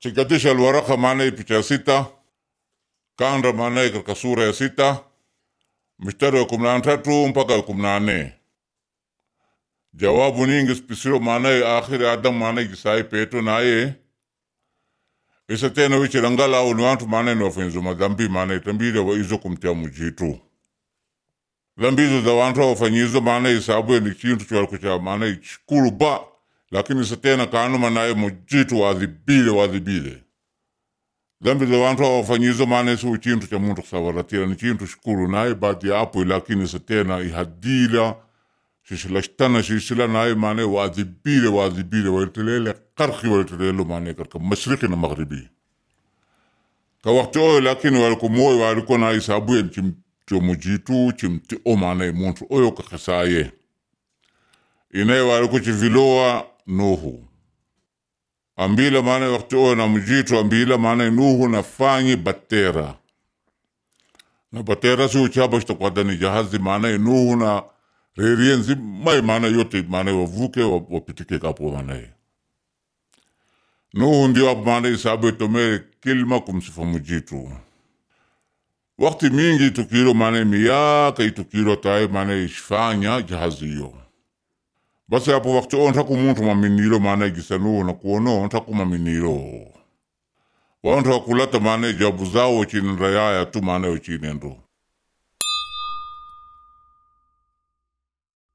chikatisha alwaraka maanaye picha ya sita kanda maanaye katika sura ya sita mstari wa kumi na tatu mpaka wa kumi na nne jawabu ningi spisiro maanaye akhiri adamu maanaye gisai peto naye isa tena wichilangala au ni wantu maanaye ni wafanyizo madhambi maanaye tambile waizo kumtia mujitu dhambi hizo za wantu wafanyizo maanaye isabuye ni chintu chwalikucha maanaye chikulu ba lakini isa tena kanuma naye mujitu wadhibile wadhibile dhambi za wantu wafanyizo maana si chintu cha muntu kusawaratira ni chintu shukuru naye baati ya apo lakini sa tena ihadila shishilashtana shishila naye maana waadhibile waadhibile walitelele karki walitelelo maana katika mashariki na magharibi ka wakati oyo lakini walikumoyo waliko na isabuye chimtio mujitu chimtio maana muntu oyo kakasaye inaye waliko chiviloa nuhu ambila maana wakati oyo na mjitu ambila maana nuhu nafanyi batera na batera si uchaba shtakwadani jahazi maana nuhu na rerie nzima maana yote maana wavuke wapitike kapo maana nuhu ndio hapo maana isabu itomere kilma kumsifa mjitu wakati mingi itukiro maana miyaka itukiro tae maana ishfanya jahazi hiyo basi hapo wakati o ntaku muntu maminiro maana igisanuhu na kuono ntaku maminiro wantu wakulata maana jabu zao chini rayaya tu maana chinendo